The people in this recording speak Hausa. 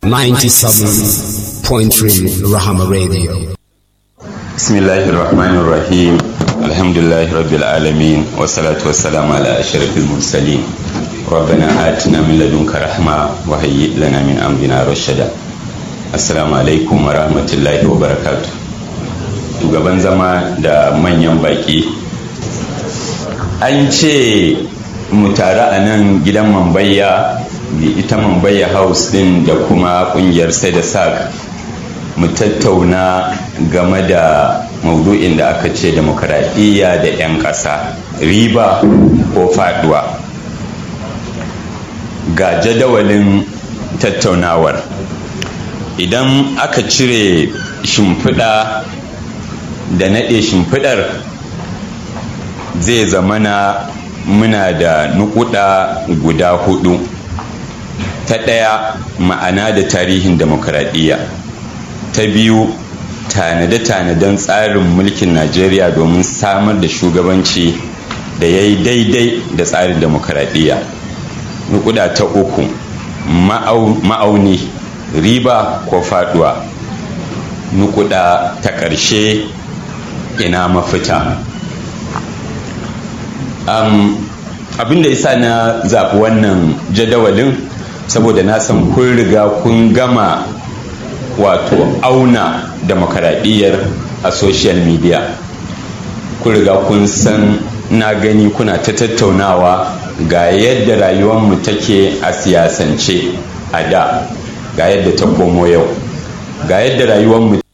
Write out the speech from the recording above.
97.3 Rahama Radio. بسم الله الرحمن الرحيم الحمد لله رب العالمين والصلاة والسلام على أشرف المرسلين ربنا آتنا من لدنك رحمة وهيئ لنا من أمرنا رشدا السلام عليكم ورحمة الله وبركاته shugaban zama da manyan baki an ce mu tare a nan gidan mambayya ita mambayya house din da kuma kungiyar sai da sak mu tattauna game da maudu'in da aka ce demokaradiyya da 'yan ƙasa riba ko faduwa ga jadawalin tattaunawar idan aka cire shimfiɗa da naɗe shimfiɗar zai zamana muna da nukuda guda hudu ta ɗaya ma'ana da tarihin demokaradiyya ta biyu tanade-tanaden tsarin mulkin najeriya domin samar da shugabanci da ya yi daidai da tsarin demokaradiyya nukuda ta uku ma'auni riba ko faduwa nukuda ta ƙarshe ina mafita um, abin da isa na zaɓi wannan jadawalin saboda na san kun riga kun gama wato auna demokaradiyyar a social media kun riga kun san na gani kuna ta tattaunawa ga yadda rayuwarmu take a siyasance a da ga yadda ta komo yau ga yadda rayuwarmu